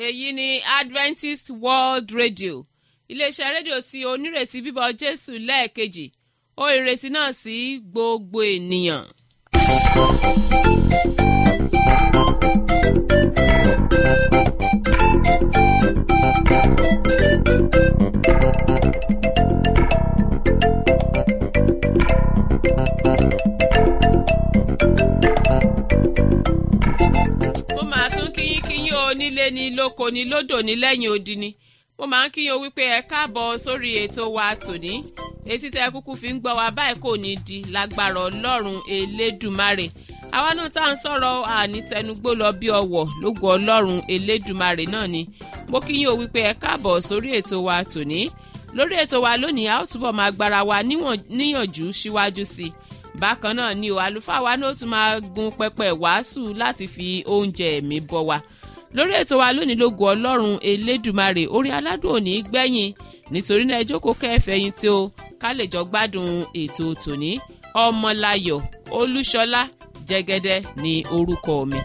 èyí ni adventist world radio iléeṣẹ́ rédíò tí onírètí bíbọ̀ jésù lẹ́ẹ̀kejì ó ìrètí náà sí gbogbo ènìyàn. mo máa tún kíyín kíyín o nílé ní lóko ní lódò ní lẹ́yìn odi ni mo máa ń kíyín o wípé ẹ káàbọ̀ sórí ètò wa tòní etí tẹ kúkú fi ń gbọ́ wa báyìí kò ní di lágbára ọlọ́run elédùmarè àwa náà tá à ń sọ̀rọ̀ ànítẹnugbó lọ bí ọwọ̀ lógo ọlọ́run elédùmarè náà ni mo kíyín o wípé ẹ káàbọ̀ sórí ètò wa tòní lórí ètò wa lónìí a ó túbọ̀ máa gbára wa níyànjú síwájú sí i bákan náà ni o àlùfáà wa náà tún máa gun pẹpẹ wàásù láti fi oúnjẹ ẹ̀mí bọ́ wa lórí ètò wa lónìí lógo ọlọ́run elédùmarè orí aládùn òní gbẹ̀yìn nítorí náà ẹ jókòó kẹfẹ̀yìn tí o ká lè jọ gbádùn ètò tòní ọmọláyọ̀ olúṣọlá jẹ́gẹ́dẹ́ ní orúkọ mi.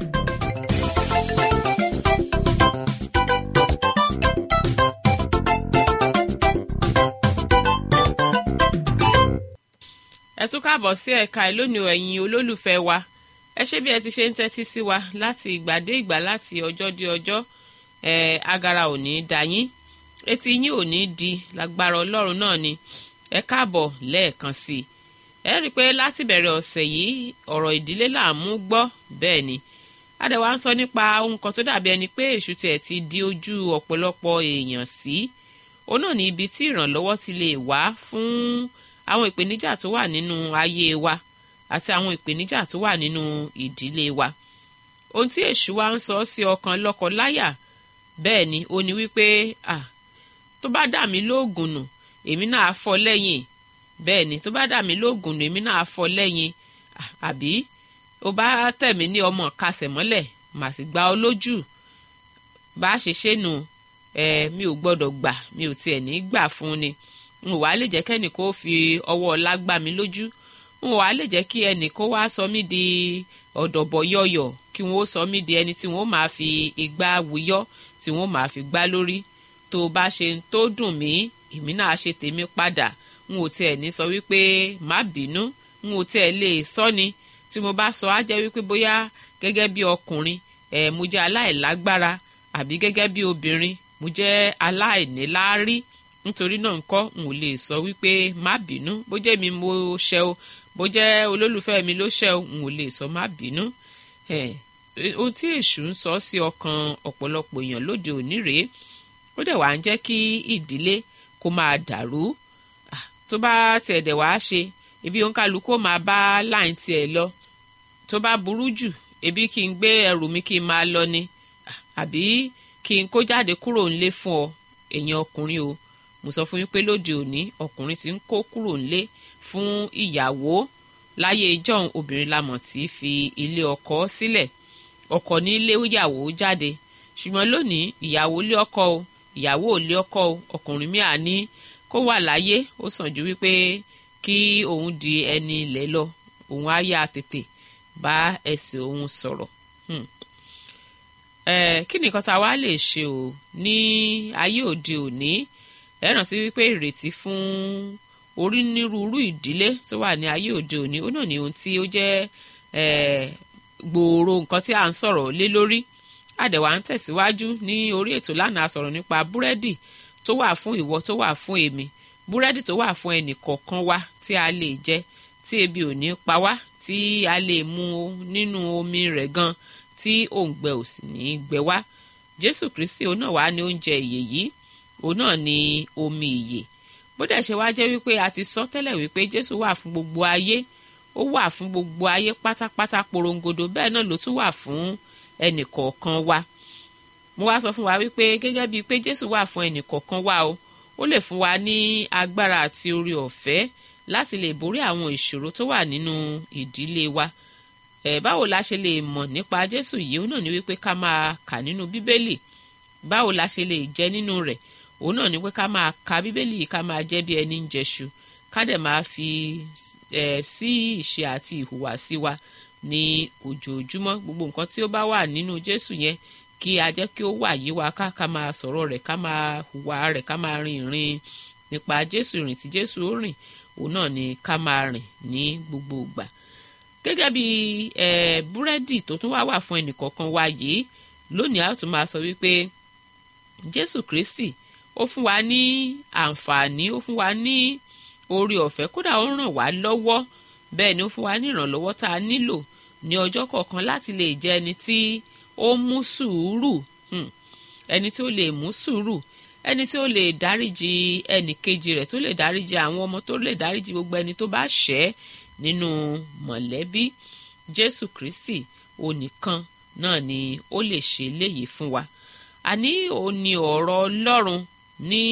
ẹ tún káàbọ̀ sí ẹ̀ka ìlónìí ẹ̀yin olólùfẹ́ wa ẹ ṣé bí ẹ ti ṣe ń tẹ́tí sí wa láti ìgbà dé ìgbà láti ọjọ́ dé ọjọ́ ẹ agara ò ní dá yín etí yín ò ní di lágbára ọlọ́run náà ni ẹ káàbọ̀ lẹ́ẹ̀kan sí i ẹ rí i pé láti bẹ̀rẹ̀ ọ̀sẹ̀ yìí ọ̀rọ̀ ìdílé là ń mú gbọ́ bẹ́ẹ̀ ni adẹ̀wà ń sọ nípa ohun kan tó dàbí ẹni pé èṣù tiẹ̀ ti di ojú ọ̀pọ̀lọpọ̀ èèyàn sí òun náà ní ibi tí ìrànlọ́wọ́ ti lè wá fún àwọn ìpèníjà tó wà nínú ayé wa àti àwọn ìpèníjà tó wà nínú ìdílé wa ohun tí èṣù wa ń sọ sí ọkàn lọ́kọ-láyà bẹ́ẹ̀ ni ó ní wípé ah tó bá dà mí lóògùn nù èmi náà á fọ́ lẹ́yìn bẹ́ẹ̀ ni tó bá dà mí lóògùn nù èmi náà á fọ́ lẹ́yìn àbí ó bá tẹ̀ mí ní ọmọ kásẹ̀ mọ́lẹ̀ mà sì gbá ọ lójú bá a ṣe ṣe nù ẹ mi ò gbọ́dọ̀ gbà mi ò tiẹ̀ ní gbà fún ni n ò wá lè jẹ́ kẹ́nì kó fi ọwọ́ ọlá gbá mi lójú n ò wá lè jẹ́ kí ẹnì kó wá sọ mí di ọ̀dọ̀bọ̀ yọ̀yọ̀ kí wọ́n sọ mí di ẹni tí wọ́n máa fi igbá wuyọ́ tí wọ́n máa fi gbá lórí tó o bá ṣe tó dùn mí èmi náà ṣe tèmi padà n ò tiẹ̀ ní sọ wípé má bínú n ò tiẹ̀ lè sọ ni tí mo bá sọ á jẹ́ wípé bóyá gẹ́gẹ́ bí ọkùnrin ẹ̀ mo jẹ́ aláìlágbára àbí gẹ́gẹ́ bí obìnrin mo jẹ́ aláìníláárí nítorí náà ńkọ́ n ò lè sọ wípé má bínú bó jẹ́ mi mo ṣẹ o bó jẹ́ olólùfẹ́ mi ló ṣẹ o n ò lè sọ má bínú ohun tí èṣù ń sọ sí ọkàn ọ̀pọ̀lọpọ̀ èèyàn lóde òní rèé ó dẹ̀ wá ń jẹ́ kí ìdílé kó máa dàrú tó bá tiẹ̀ dẹ̀ wá ṣe ibi òǹkàlùkù ó máa bá láìn tiẹ̀ lọ tó bá burú jù ebi kí n gbé ẹrù mi kí n máa lọ ni àbí kí n kó jáde kúrò ńlé fún ọ èèyàn ọkùnrin o mo sọ fún yín pé lóde òní ọkùnrin ti ń kó kúrò ńlé fún ìyàwó láyé ìjọ́un obìnrin lamọ̀ tí fi ilé ọkọ sílẹ̀ ọkọ ní ilé ìyàwó jáde ṣùgbọ́n lónìí ìyàwó lé ọkọ o ìyàwó ò lé ọkọ o ọkùnrin mi à ní kó wà láyé ó sàn ju wípé kí òun di ẹni ilẹ̀ lọ òun á yá tètè bá ẹsẹ̀ òun sọ̀rọ̀ kí ni nǹkan tá a wá lè ṣe o ní ayé òde òní ẹ rántí wípé ìrètí fún onírúurú ìdílé tó wà ní ayé òde òní ó náà ní ohun tí ó jẹ́ gbòòrò nǹkan tí a ń sọ̀rọ̀ lé lórí àdẹ̀wà ń tẹ̀síwájú ní orí ètò lánàá sọ̀rọ̀ nípa búrẹ́dì tó wà fún ìwọ tó wà fún èmi búrẹ́dì tó wà fún ẹnì kọ̀ọ̀kan wa tí a lè jẹ tí ebi ò ní pa wá tí a lè mu nínú omi rẹ̀ gan tí òǹgbẹ ò sì ní gbẹ wá jésù kristi òun náà wà ní oúnjẹ ìyè yìí òun náà ní omi ìyè bó dẹ̀ ṣe wá jẹ́ wípé a ti sọ tẹ́lẹ̀ wípé jésù wà fún gbogbo ayé ó wà fún gbogbo ayé pátápátá porongodo bẹ́ẹ̀ náà ló tún wà fún ẹnì kọ̀ọ̀kan wa mo wá sọ fún wa wípé gẹ́gẹ́ bíi pé jésù wà fún ẹnì kọ̀ọ̀kan wa o ó lè fún wa ní agbára àti orí ọ̀fẹ́ láti lè borí àwọn ìṣòro tó wà nínú ìdílé wa ẹ̀ báwo la ṣe lè mọ̀ nípa jésù yìí ó náà ní wípé ká máa kà nínú bíbélì báwo la ṣe lè jẹ nínú rẹ̀ òun náà ní pé ká máa ka bíbélì yìí ká máa jẹ́ bí ẹni ń jẹṣu ká dẹ̀ máa fi ẹ̀ sí ìṣe àti ìhùwàsí wa ní ojoojúmọ́ gbogbo nǹkan tí ó bá wà nínú jésù yẹn kí a jẹ́ kí ó wà yí wa ká ká máa sọ̀rọ̀ rẹ̀ ká máa hùwà rẹ̀ ká máa rin ìrìn nípa jésù ìrìn tí jésù ó rìn òun náà ni ká máa rìn ní gbogbo ìgbà gẹ́gẹ́ bí búrẹ́dì tó tún wá wà fún ẹnìkọ̀ọ̀kan wa yìí lónìí a ó tún máa sọ wípé jésù kristi ó fún wa ní àǹfààní ó fún wa ní oore ọ̀fẹ́ kódà ó ràn wá lọ́wọ́ bẹ́ẹ̀ ni ó fún wa ní ìrànlọ́wọ́ tá a nílò ní ọjọ́ kọ̀ọ̀kan láti lè jẹ́ ẹni tí ó mú sùúrù ẹni tí ó lè mú sùúrù ẹni tí ó lè dáríji ẹnì kejì rẹ̀ tó lè dáríji àwọn ọmọ tó lè dáríji gbogbo ẹni tó bá ṣẹ̀ nínú mọ̀lẹ́bí jésù kristi onìkan náà ni ó lè ṣe léyìí fún wa àní òun ni ọ̀rọ̀ ọlọ́run ní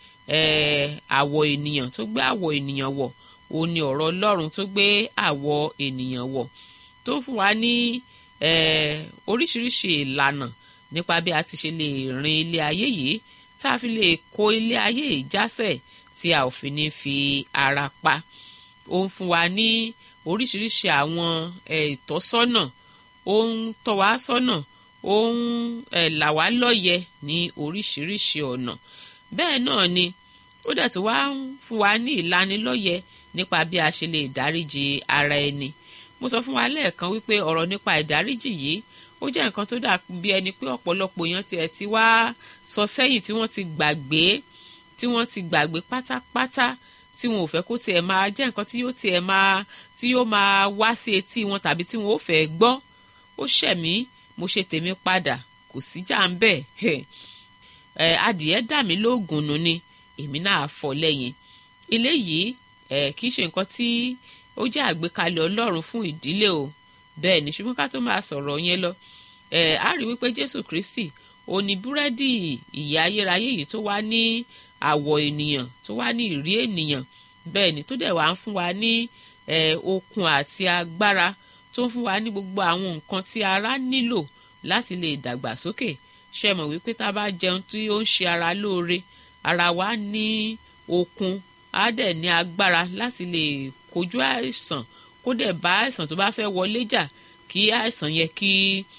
àwọ̀ ènìyàn tó gbé àwọ̀ ènìyàn wọ̀ òun ni ọ̀rọ̀ ọlọ́run tó gbé àwọ̀ ènìyàn wọ̀ tó fún wa ní oríṣiríṣi ìlànà nípa bí a ti ṣe lè rin ilé ayé yìí tá a fi lè kó ilé ayé yìí jásẹ̀ tí a ò fi ní fi ara pa ó ń fún wa ní oríṣiríṣi àwọn ìtọ́sọ́nà ó ń tọ́ wa sọ́nà ó ń là wá lọ́yẹ̀ ní oríṣiríṣi ọ̀nà bẹ́ẹ̀ náà ni ó dẹ̀ tó wá ń fún wa ní ìlanilọ́yẹ̀ nípa bí a ṣe lè dáríji ara ẹni mo sọ fún wa lẹ́ẹ̀kan wípé ọ̀rọ̀ nípa ìdáríjì yìí ó jẹ́ nǹkan tó dà bí ẹni pé ọ̀pọ̀lọpọ̀ èèyàn tiẹ̀ ti wá sọ sẹ́yìn tí wọ́n ti gbàgbé tí wọ́n ti gbàgbé pátápátá tí wọn ò fẹ́ kó tiẹ̀ máa jẹ́ nǹkan tí yóò tiẹ̀ máa tí yóò máa wá sí etí wọn tàbí tí wọn ò fẹ́ gbọ́ ó ṣẹ̀ mí mo ṣe tèmi padà kò síjà ń bẹ̀ ẹ adìẹ dà mí lóògùn nù ni èmi náà fọ lẹ́yìn eléyìí ẹ kì í ṣe nǹkan tí ó jẹ́ àgbékalẹ̀ ọlọ́run fún ìdílé o bẹ́ẹ̀ ni ṣùgbọ́n ká tó máa sọ̀rọ̀ yẹn lọ ẹ̀ á rí wípé jésù kristi ó ní búrẹ́dì ìyè ayérayé yìí tó wá ní àwọ̀ ènìyàn tó wá ní ìrí ènìyàn bẹ́ẹ̀ ni tó dẹ̀ wá ń fún wa ní okun àti agbára tó ń fún wa ní gbogbo àwọn nǹkan tí ara nílò láti lè dàgbàsókè ṣe mọ̀ wípé tá a bá jẹun tí ó ń ṣe ara lóore ara wa ní okun á dẹ̀ ní agbára láti lè kojú àìsàn kó dẹ̀ bá àìsàn tó bá fẹ́ wọlé jà kí àìsàn yẹn kí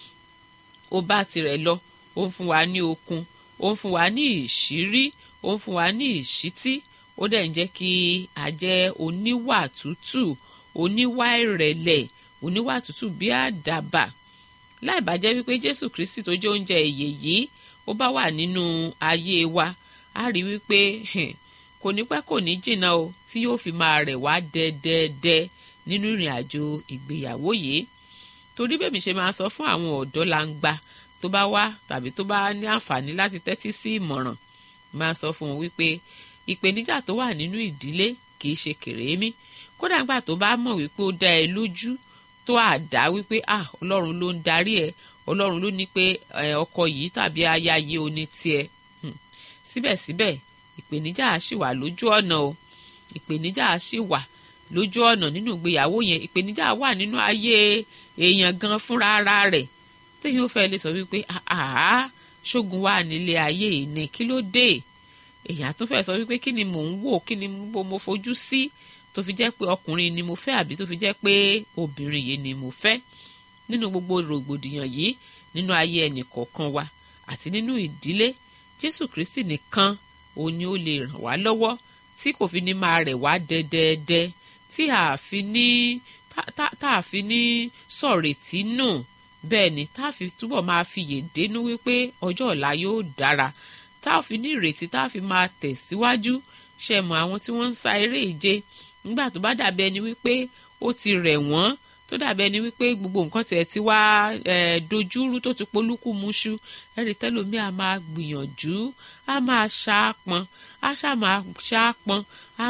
ó bá tirẹ̀ lọ ó ń fún wa ní okun ó ń fún wa ní ìṣírí ó ń fún wa ní ìṣítí ó dẹ̀ ń jẹ́ kí a jẹ́ oníwà tútù oníwà ìrẹ̀lẹ̀ oníwà tútù bí àdàbà láì bá jẹ́ wípé jésù kristi tó jẹ́ oúnjẹ ìyè yìí ó bá wà nínú ayé wa á rí wípé kò ní pẹ́ kò ní jìnnà o tí yóò fi máa rẹ̀ wá dẹ́dẹ́dẹ́ nínú ìrìn àjò ìgbéyàwó yìí torí bẹ́ẹ̀ mi ṣe máa sọ fún àwọn ọ̀dọ́ langba tó bá wá tàbí tó bá ní àǹfààní láti tẹ́tí sí ìmọ̀ràn máa sọ fún wọn wípé ìpèníjà tó wà nínú ìdílé kì í ṣe kèrémí kódà nígbà tó bá mọ̀ wípé ó dá ẹ lójú tó àdá wípé ah ọlọ́run ló ń darí ẹ ọlọ́run ló ní pé ọkọ yìí tàbí aya yìí ò ní tiẹ̀ síbẹ̀síbẹ̀ ìpèníjà ṣì wà lójú ọ̀nà o ìpèníjà ṣì wà lójú ọ̀nà nínú ìgbéyàwó yẹn ìpèníjà wà nínú ayé èèyàn gan fúnra ara rẹ̀ téèyàn ó fẹ́ lè sọ wípé àá ṣógun wà nílé ayé yìí ni kí ló dé èèyàn tó fẹ́ sọ wípé kí ni mò ń wò kí ni mo fojú sí tó fi jẹ́ pé ọkùnrin ni mo fẹ́ àbí tó fi jẹ́ pé obìnrin yìí ni mo fẹ́ nínú gbogbo rògbòdìyàn yìí nínú ayé ẹnì kọ̀ọ̀kan wa àti nínú ìdílé jésù kristi nìkan òun ni ó lè ràn wá lọ́wọ́ tí kò fi ní máa rẹ̀ wá dẹ́dẹ́dẹ́ tí a fi ní tá a fi ní sọ̀rètí nù bẹ́ẹ̀ ni tá a fi túbọ̀ máa fiyè dénú wípé ọjọ́ ọ̀la yóò dára tá a fi ní ìrètí tá a fi máa tẹ̀síwájú ṣe mọ̀ àwọn tí wọ́n ń sa eré ìje nígbà tó bá dàbí ẹni wípé ó ti rẹ̀ wọ́n tó dàbí ẹni wípé gbogbo nǹkan tiẹ̀ ti wá dojúrú tó ti polúkú muṣu ẹ̀rí tẹ́lómi a máa gbìyànjú a máa ṣaápọn a ṣáà máa ṣaápọn a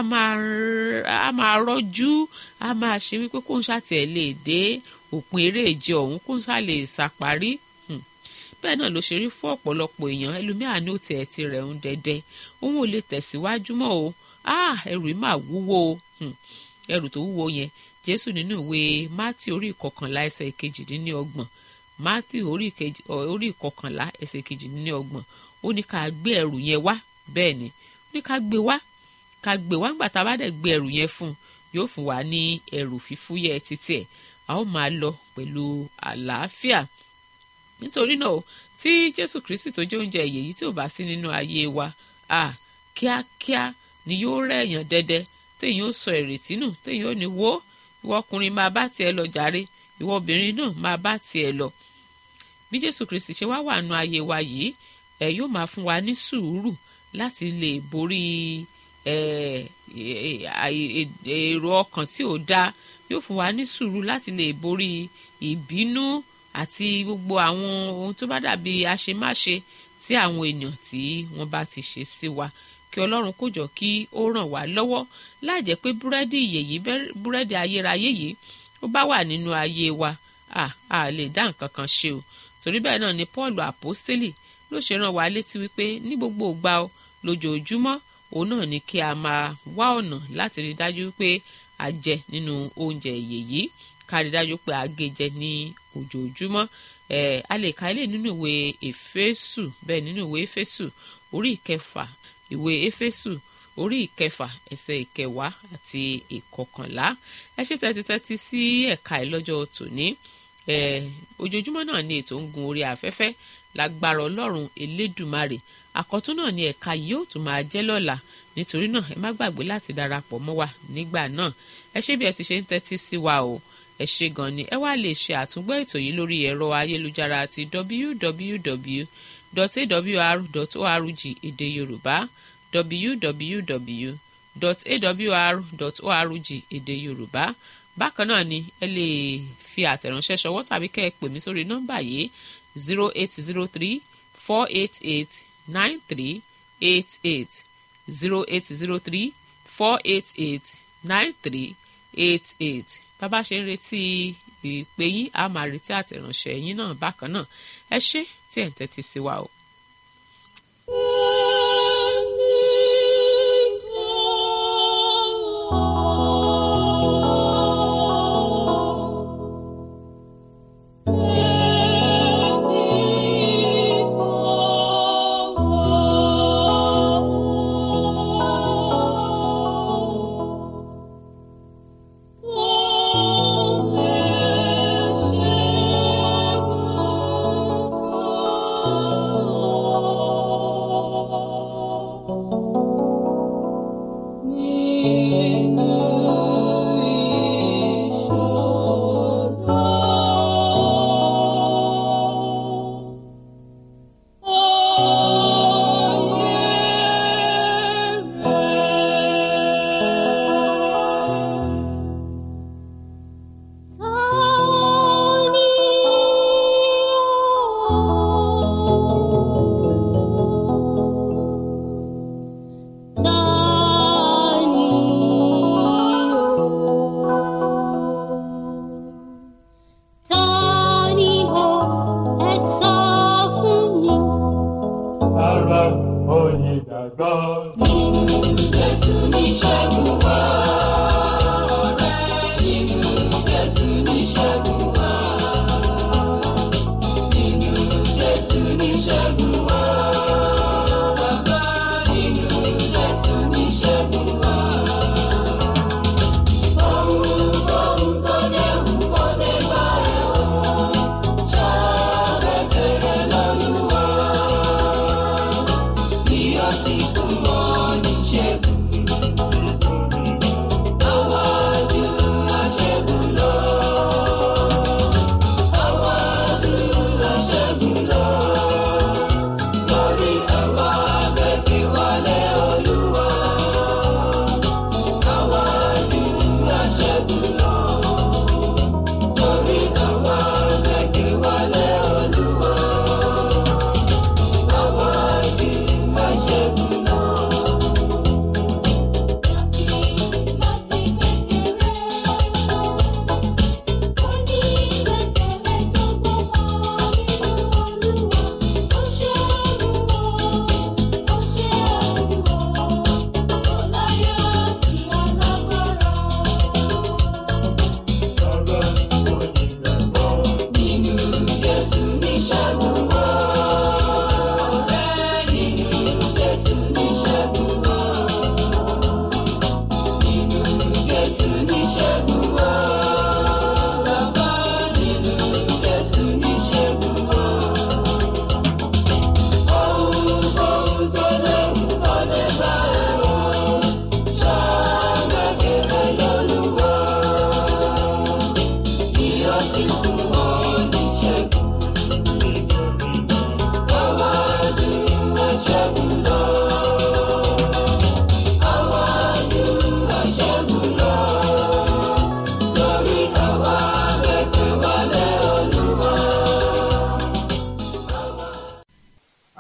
máa rọ́jú a máa ṣe wípé kó ń ṣàtẹ̀ lè dé òpin eré ìje ọ̀hún kó ń ṣà lè ṣàparí bẹ́ẹ̀ náà ló ṣe rí fún ọ̀pọ̀lọpọ̀ èèyàn ẹlòmíà ní òtí ẹ̀ ti rẹ̀ ń dẹ́dẹ́ òun ò lè tẹ̀síwájú mọ́ o ẹrù yìí máa wúwo o ẹrù tó wúwo yẹn jésù nínú ìwé mátì orí ìkọkànlá ẹsẹ̀ kejìdínlọ́gbọ̀n mátì orí ìkọkànlá ẹsẹ̀ kejìdínlọ́gbọ̀n ó ní ká gbé ẹrù yẹn wá bẹ́ẹ̀ ni ó ní ká gbé wá ká gbé wá ńgbà tá a bá dẹ̀ gbé ẹrù yẹn fún un yóò fún wa ní ẹrù fífúyẹ́ títí ẹ̀ a ó máa lọ pẹ̀lú àlàáfíà nítorí náà tí jésù kristi tó jẹ́ oúnjẹ ìyè yìí tí ò bá sí nínú ayé wa à kíákíá ni yóò rẹ̀yàn dẹ́dẹ́ téèyàn ó sọ ìrètí nù téèyàn ó ní wo ìwọ ọkùnrin máa bá tiẹ̀ lọ jàre ìwọ obìnrin náà máa bá tiẹ̀ lọ bí jésù kristi ṣe wá wà nù ayé wa yìí ẹ yóò máa fún wa ní sùúrù láti lè borí èrò ọkàn tí ò dáa yóò fún wa ní sùúrù láti lè borí ìbínú àti gbogbo àwọn ohun tó bá dàbí àṣemáṣe tí àwọn èèyàn tí wọ́n bá ti ṣe sí wa kí ọlọ́run kó jọ kí ó ràn wá lọ́wọ́ láìjẹ́ pé búrẹ́dì ìyè yìí búrẹ́dì ayérayé yìí ó bá wà nínú ayé wa à à lè dá nǹkan kan ṣe o torí bẹ́ẹ̀ náà ni paul àpọ́stélì ló ṣe rán wa létí wípé ní gbogbo ìgbà o lójoojúmọ́ òun náà ni kí a máa wá ọ̀nà láti rí dájú pé a jẹ nínú oúnjẹ ìyè yìí ká rí dájú pé a gé jẹ ní ojoojúmọ́ ẹ̀ a lè ka ilé nínú ìwé èfésù bẹ́ẹ̀ nínú ìwé èfésù orí ìkẹfà ìwé éfésù orí ìkẹfà ẹsẹ̀ ìkẹwàá àti ìkọkànlá ẹ ṣe tẹ́títẹ́tí sí ẹ̀ka ìlọ́jọ́ tòní ojoojúmọ́ náà ni ètò ń gun orí afẹ́fẹ́ lágbára ọlọ́run elédùmarè àkọ́tún náà ni ẹ̀ka yóò tún máa jẹ́ lọ́la nítorí náà ẹ má gbàgbé láti darapọ̀ mọ́ wa nígbà náà ẹ ṣé bí ẹ ti ṣe ń tẹ́tí sí wa o ẹ ṣé gan ni ẹ wá lè ṣe àtúngbọ́ ètò yìí lórí ẹ̀rọ ayélujára àti www.awr.org èdè yorùbá www.awr.org èdè yorùbá bákan náà ni ẹ lè fi àtẹ̀ránṣẹ́ ṣọwọ́ tàbí kẹ́ ẹ pè mí sórí nọ́mbà yìí zero eight zero three four eight eight nine three eight eight zero eight zero three four eight eight nine three eight eight bàbá ṣe ń retí ìpè yín a máa retí àtẹ̀ránṣẹ́ yín náà bákan náà ẹ ṣé tí ẹ̀ ń tẹ́tí sí wa o.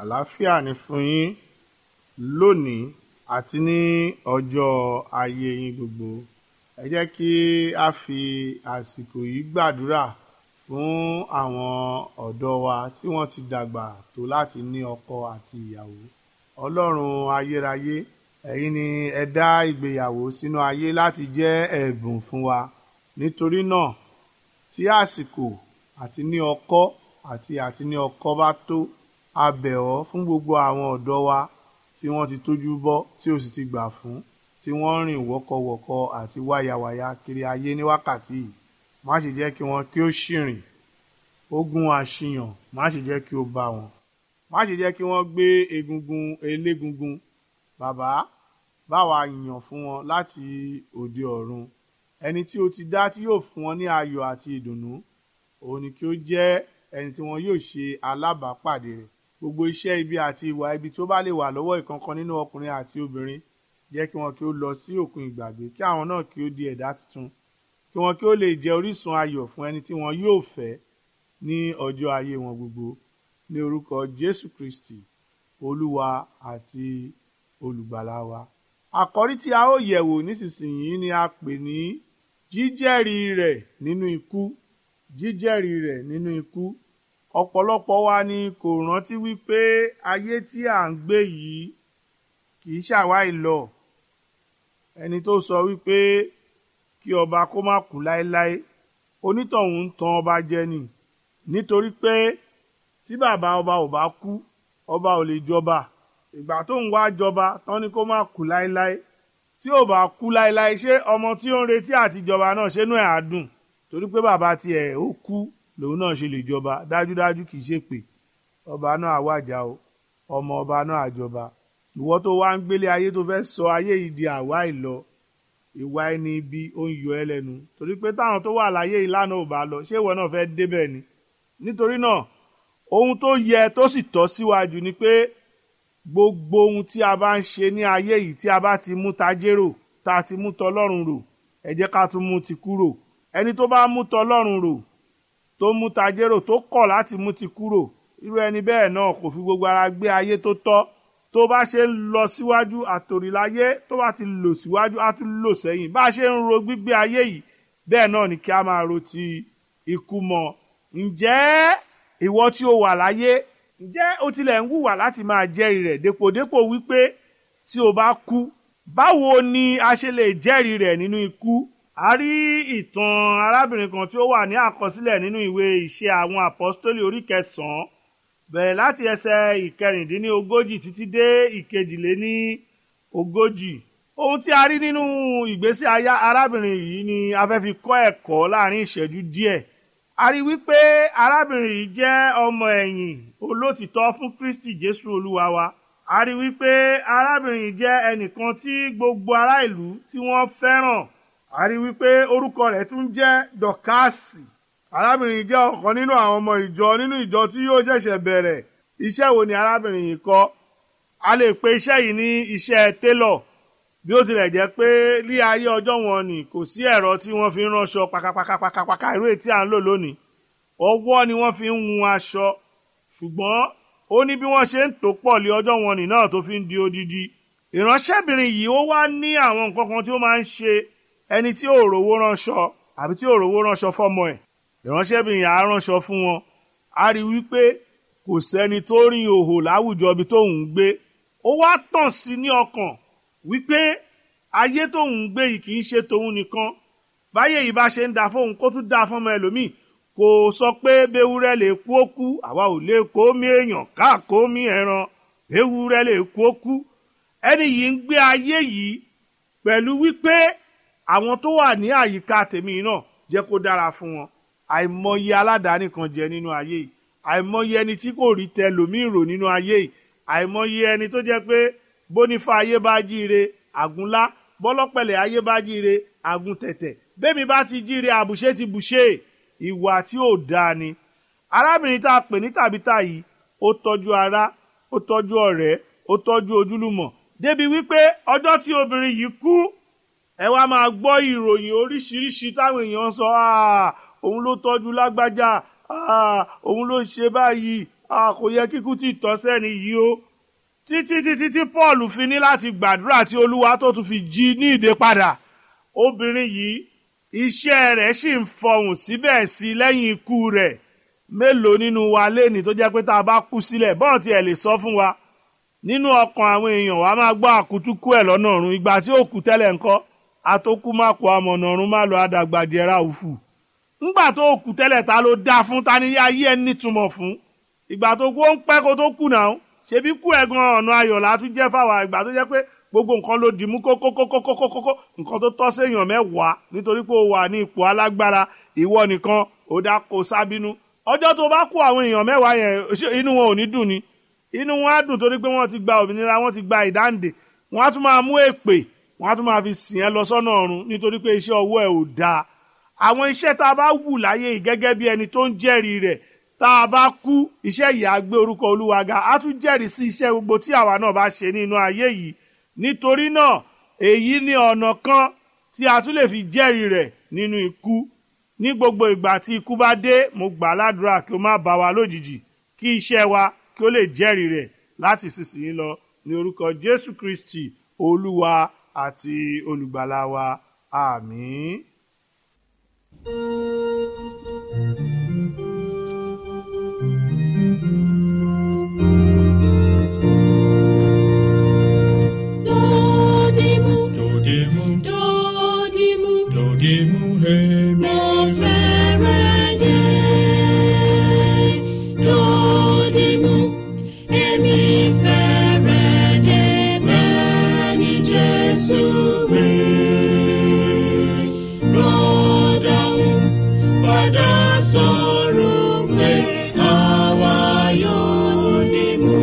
àlàáfíà ni fún yín lónìí àti ní ọjọ́ ayé yín gbogbo ẹ jẹ́ kí a fi àsìkò yìí gbàdúrà fún àwọn ọ̀dọ́ wa tí wọ́n ti dàgbà tó láti ní ọkọ àti ìyàwó ọlọ́run ayérayé ẹ̀yin ni ẹ dá ìgbéyàwó sínú ayé láti jẹ́ ẹ̀bùn fún wa nítorí náà tí àsìkò àti ní ọkọ àti àti ní ọkọ bá tó a bẹ̀ ọ́ fún gbogbo àwọn ọ̀dọ́ wa tí wọ́n ti tójú bọ́ tí ó sì ti gbà fún tí wọ́n ń rìn wọ́kọ̀wọ́kọ̀ àti wáyàwáyà kiri ayé ní wákàtí yìí má ṣe jẹ́ kí wọ́n kí ó ṣìrìn ogun àṣìyàn má ṣe jẹ́ kí ó bá wọn má ṣe jẹ́ kí wọ́n gbé egungun elégungun bàbá báwa yàn fún wọn láti òde ọ̀run ẹni tí ó ti dá tí yóò fún wọn ní ayọ̀ àti ìdùnnú òun ni kí ó jẹ́ ẹni tí wọn yóò ṣe alábàápàdé rẹ̀ gbogbo iṣẹ́ ibi àti ìwà ibi tó bá lè wà lọ́wọ́ ìkankan nínú ọkùnrin àti obìnrin jẹ́ kí wọn kí ó lọ sí òkun ìgbàgbé kí àwọn náà kí ó di ẹ̀dá tuntun kí wọn kí ó lè jẹ́ orísun ayọ̀ fún ẹni tí wọn yóò fẹ́ ní ọjọ́ ayé wọn gbogbo ní orúkọ Jésù Kristi Olúwa àti olùgbàlà wa àkọ́rí tí a ó yẹ̀wò nísinsìnyí ni a pè ní jíjẹ́rìí rẹ̀ nínú ikú jíjẹ́rìí rẹ̀ nínú ikú ọ̀pọ̀lọpọ̀ wa ni kò rántí wípé ayé tí à ń gbé yìí kì í ṣàwáì lọ ẹni tó sọ wípé kí ọba kó má kú láéláé onítọ̀hún ń tan ọba jẹ ni nítorí pé tí bàbá ọba ò bá kú ọba ò lè jọba ìgbà tó ń wá jọba tán ni kó má kú láéláé tí ò bá kú láéláé ṣé ọmọ tí ó ń retí àtijọba náà ṣénú ẹ̀ á dùn torí pé bàbá tiẹ̀ ó kú lòun náà ṣe lè jọba dájúdájú kì í ṣe pé ọba náà àwàjà o ọmọ ọba náà àjọba ìwọ tó wá ń gbélé ayé tó fẹ́ sọ ayé yìí di àwa ìlọ ìwà ẹni ibi ó ń yọ ẹ́ lẹ́nu torí pé táwọn tó wà láyé ìlànà ò bá lọ ṣé ìwọ náà fẹ́ débẹ̀ ni nítorí náà ohun tó yẹ tó sì tọ́ síwájú ni pé gbogbo ohun tí a bá ń ṣe ní ayé yìí tí a bá ti mú tajérò tá a ti mú tọlọ́run rò ẹ jẹ́ ká tún mú ti kúrò ẹni tó bá mú tọlọ́run rò tó mú tajérò tó kọ̀ láti mú ti kúrò irú ẹni bẹ́ẹ̀ náà kò fi gbogbo ara gbé ayé tó tọ́ tó bá ṣe ń lọ síwájú àtòríláyé tó bá ti lò síwájú á tún lò sẹ́yìn bá a ṣe ń ro gbígbé ayé yìí bẹ́ẹ̀ náà ni kí a máa ro ti ikú mọ́ ǹjẹ́ ìwọ tí o wà láyé ǹjẹ́ o tilẹ̀ ń wùwà láti máa jẹ́rìí rẹ̀ dépòdépò wípé tí o bá kú báwo ni a ṣe lè jẹ́rìí rẹ̀ nínú ikú a rí ìtàn arábìnrin kan tí ó wà ní àkọsílẹ̀ nínú ìwé ìṣe àwọn àpọ́stólì orí kẹsàn-án bẹ̀rẹ̀ láti ẹsẹ̀ ìkẹrìndínlógójì títí dé ìkejìléní ogójì ohun tí a rí nínú ìgbésí ayé arábìnrin yìí ni a fẹ́ fi kọ́ ẹ̀kọ́ láàrin ìṣẹ́jú díẹ̀ a rí wípé arábìnrin yìí jẹ́ ọmọ ẹ̀yìn olótìtọ́ fún Kristi Jésù Olúwa wa a rí wípé arábìnrin yìí jẹ́ ẹnìkan tí gbogbo ará ìlú tí wọ́n fẹ́ràn a rí wípé orúkọ rẹ̀ tún jẹ́ dọ̀kásì arábìnrin yìí jẹ́ ọ̀kan nínú àwọn ọmọ ìjọ nínú ìjọ tí yóò ṣẹ̀ṣẹ̀ bẹ̀rẹ̀ iṣẹ́ wo ni arábìnrin yìí kọ́ a lè pe iṣẹ́ yìí ní iṣẹ́ télọ̀ bí ó tilẹ̀ jẹ́ pé ní ayé ọjọ́ wọn ni kò sí ẹ̀rọ tí wọ́n fi ń ránṣọ pakapakapakapaka irú èyí tí à ń lò lónìí ọwọ́ ni wọ́n fi ń hun aṣọ ṣùgbọ́n ó ní bí wọ́n ṣe ń tò pọ̀ lé ọjọ́ wọn nì náà tó fi ń di odidi ìránṣẹ́bìnrin yìí ó wá ní àwọn nǹkan kan tí ó máa ń ṣe ẹni tí ò rówó ránṣọ àbí tí ò rówó ránṣọ fọ́mọ ẹ̀ ìránṣẹ́bìnrin yà á ránṣọ fún wọn a rí wípé kò sẹ́ni tó rìn òhò láwùjọ ibi tóun ń gbé ó wá tàn sí ní ọkàn wípé ayé tóun ń gbé yìí kì í ṣe tòun nìkan báyé yìí bá ṣe ń da fóun kó tún da fọmọ ẹlòmíì kò sọ pé béwúrẹ́ lè kú ó kú àwa ò lè kó mí èèyàn ká kó mí ẹran béwúrẹ́ lè kú ó kú ẹni yìí ń gbé ayé yìí pẹ̀lú wípé àwọn tó wà ní àyíká tèmi náà jẹ́ kó dára fún wọn àìmọye aládàáni kan jẹ nínú ayé yìí àìmọye ẹni tí kò rí tẹlòmíì rò nínú ayé yìí àìmọye ẹni tó jẹ́ pé bónífà ayé bá jíire àgúnlá bọ́lọ́pẹ̀lẹ̀ ayé bá jíire àgùn tẹ̀tẹ̀ bẹ́mi bá ti jíire àbùṣe ti bùṣe ìwà tí ò dáa ni arábìnrin tá a pè ní tàbítà yìí ó tọ́jú ará ó tọ́jú ọ̀rẹ́ ó tọ́jú ojúlùmọ̀ débi wípé ọjọ́ tí obìnrin yìí kú ẹ wá máa gbọ́ ìròyìn oríṣiríṣi táwọn èèyàn ń sọ "Ah, òun ló tọ́jú lágbájá Ah, òun ló ṣe báyìí a kò yẹ kíkú tí tọ́ sẹ́ni yìí o títí títí tí paul fi ní láti gbàdúrà tí olúwa tó tún fi jí ní ìdè padà obìnrin yìí iṣẹ́ rẹ̀ sì ń fọhùn síbẹ̀ sí i lẹ́yìn ikú rẹ̀ mélòó nínú wa léni tó jẹ́ pé tá a bá kú sílẹ̀ bọ́ọ̀ tí ẹ lè sọ fún wa nínú ọkàn àwọn èèyàn wa máa gbọ́ àkútúkú ẹ̀ lọ́nà ọ̀run ìgbà tí ó kú tẹ́lẹ̀ ńkọ́ àtòkù má kó amọ̀nà ọ̀run má lọ àdàgbàdìẹ̀ra òfù ńgbà tó kú tẹ́lẹ̀ ta ló dá fún ta ni ayé ẹ̀ nítumọ̀ fún ìgbà tó kú ó ń pẹ́ kó tó kú náà ṣebí kú ẹ̀gan ọ̀nà ayọ̀ látún jẹ́ fáwa ìgbà tó jẹ́ pé gbogbo nǹkan ló dì mú kókókókókókókó nǹkan tó tọ́ séèyàn mẹ́wàá nítorí pé ó wà ní ipò alágbára ìwọ nìkan ó dá kó sábínú ọjọ́ tó bá kú àwọn èèyàn mẹ́wàá yẹn inú wọn ò ní dùn ni inú wọn á dùn torí pé wọ́n ti gba òmìnira wọ́n ti gba ìdáǹdè wọ́n á tún máa mú èpè wọ́n á tún máa fi sìn ẹ́ lọ sọ́nà ọ̀run nítorí pé iṣẹ́ ọwọ́ ẹ̀ ò dáa àwọn iṣẹ́ tá a bá wù láyé yìí gẹ́gẹ́ bí ẹni tó ń jẹ́rìí rẹ̀ tá a bá kú iṣẹ́ yìí á gbé orúkọ olúwa ga á tún jẹ́rìí sí iṣẹ́ gbogbo tí àwa náà bá ṣe nínú ayé yìí nítorí náà èyí ni ọ̀nà kan tí a tún lè fi jẹ́rìí rẹ̀ nínú ikú ní gbogbo ìgbà tí ikú bá dé mo gbà ládùúrà kí ó má bá wa lójijì kí iṣẹ́ wa kí ó lè jẹ́rìí rẹ̀ láti sísìnyí lọ ní orúkọ jésù kristi olúwa àti olùgbàlà wa àmín. Dodimu, Dodimu, dodimu, dodimu, hemi, mo fẹ́rẹ̀ dé. Dodimu, èmi fẹ́rẹ̀ dé bẹ́ẹ̀ ni Jésù wí. Rọ́dàún padà sọ̀rọ̀ pé àwa yóò dìmú.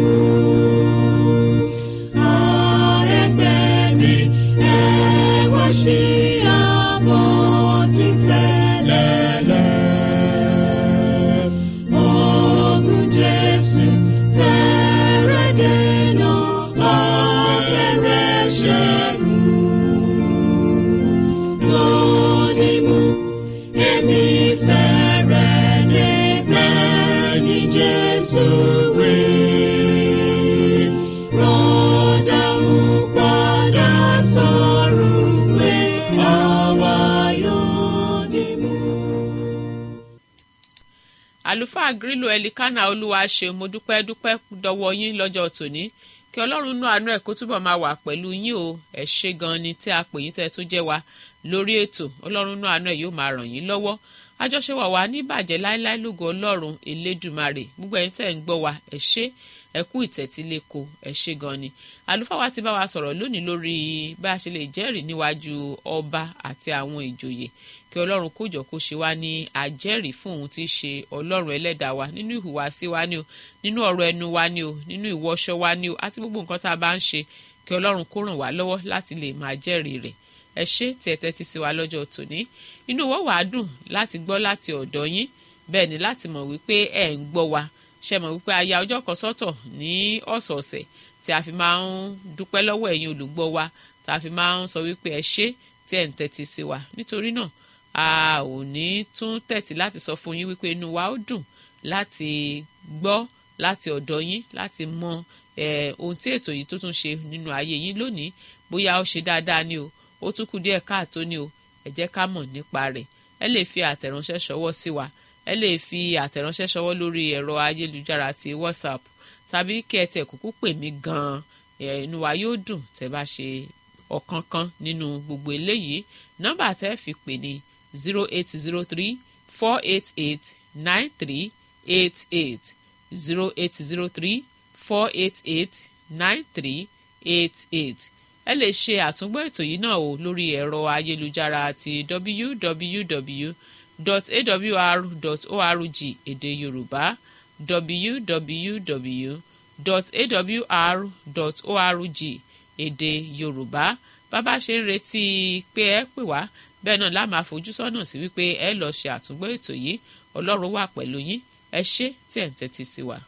Jesus will rọ́dà ń padà sọ̀rọ̀ pé àwa yóò dìmú. àlùfáà grílò ẹlikánà olúwa ṣe mo dúpẹ́ dúpẹ́ dọwọ́ yín lọ́jọ́ tòní kí ọlọ́run nú àánú ẹ̀ kó túbọ̀ máa wà pẹ̀lú yín o ẹ̀ ṣe gan ni tí a pè yín tẹ́ tó jẹ́ wa lórí ètò ọlọ́run nú àánú ẹ̀ yóò máa ràn yín lọ́wọ́ àjọṣe wà wá ní bàjẹ́ láéláé lógo ọlọ́run elédùmarè gbogbo ẹ̀yin tẹ́ ń gbọ́ wa ẹ̀ ṣe ẹ kú ìtẹ̀tíléko ẹ ṣe gan ni àlùfáà wa ti bá wa sọ̀rọ̀ lónìí lórí bá a ṣe lè jẹ́rìí níwájú ọba àti àwọn ìjòyè kí ọlọ́run kó jọ kó ṣe wá ní àjẹ́rìí fún òun tí í ṣe ọlọ́run ẹlẹ́dàá wa nínú ìhùwàsí wa ni o nínú ọ̀rọ̀ ẹnu wa ni o nínú ìwọṣọ wa ni o àti gbogbo nǹkan tá a bá ń ṣe kí ọlọ́run kó ràn wá lọ́wọ́ láti lè máa jẹ́rìí rẹ̀ ẹ ṣé tí ẹ tẹ́tí sí wa lọ́jọ́ tòní inú wa wàá dùn láti gbọ́ láti ọ̀dọ̀ yín bẹ́ẹ̀ ni láti mọ̀ wípé ẹ̀ ń gbọ́ wa ṣe mọ̀ wípé a ya ọjọ́ kan sọ́tọ̀ ní ọ̀sọ̀ọ̀sẹ̀ tí a fi máa ń dúpẹ́ lọ́wọ́ ẹ̀yin olùgbọ́ wa tá a fi máa ń sọ wípé ẹ ṣé tí ẹ̀ ń tẹ́tí sí wa nítorí náà a ò ní tún tẹ̀tí láti sọ fún yín wípé inú wa ó dùn láti gbọ́ láti ọ̀dọ̀ yín láti mọ ohun tí ètò yìí tó tún ṣe nínú ayé yín lónìí bóyá ó ṣe dáadáa ni o ó tún kù díẹ̀ káàtó ni o ẹ jẹ́ ká mọ̀ nípa rẹ̀ ẹ lè fi àtẹ̀ránṣẹ́ ṣọwọ́ sí wa ẹ lè fi àtẹ̀ránṣẹ́ ṣọwọ́ lórí ẹ̀rọ ayélujára ti whatsapp tàbí kí ẹ tẹ̀ kúkú pè mí gan-an inú wa yóò dùn tẹ́ bá ṣe ọ̀kánkán nínú gbogbo eléyìí nọ́mbà tẹ́ fi pè ní zero eight zero three four eight eight nine three eight eight zero eight zero three four eight eight nine three eight eight ẹ lè ṣe àtúngbọ́ ètò yìí náà o lórí ẹ̀rọ ayélujára ti www.awr.org èdè yorùbá www.awr.org èdè yorùbá bàbá ṣe ń retí pé ẹ pè wá bẹ́ẹ̀ náà la máa fojú sọ́nà sí wípé ẹ lọ ṣe àtúngbọ́ ètò yìí ọlọ́run wà pẹ̀lú yín ẹ ṣé tí ẹ̀ ń tẹ́tí sí wa.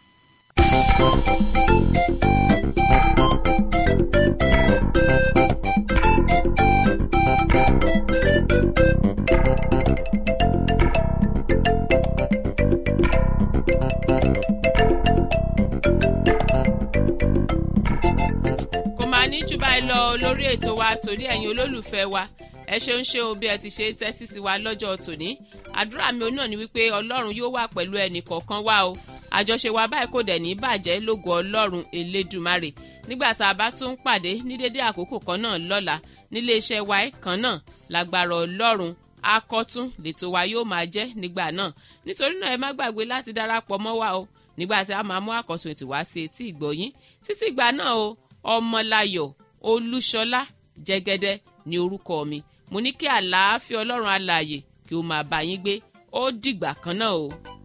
máa lọ lórí ètò wa torí ẹ̀yin olólùfẹ́ wa ẹ ṣeun ṣeun bí ẹ ti ṣe tẹ́tí sí wa lọ́jọ́ tòní àdúrà mi náà ni wípé ọlọ́run yóò wà pẹ̀lú ẹnì kọ̀ọ̀kan wa o àjọṣe wa báyìí kò dẹ̀ ní bàjẹ́ lógo ọlọ́run elédùmarè nígbà tá a bá tún pàdé ní dédé àkókò kan náà lọ́la nílé iṣẹ́ wa kan náà lágbára ọlọ́run akọ́tún lètò wa yóò máa jẹ́ nígbà náà nítorí náà ẹ má gbàgbé láti darapọ̀ mọ́ wa o nígbà tí a máa mú àkọ́tún ètò wá sí etí ìgbọ̀yín títí ìgbà náà o ọmọláyọ̀ olúṣọlá jẹ́gẹ́dẹ́ ní orúkọ mi mo ní kí àlàáfíà ọlọ́run alààyè kí ó máa bá yín gbé ó dìgbà kan náà o.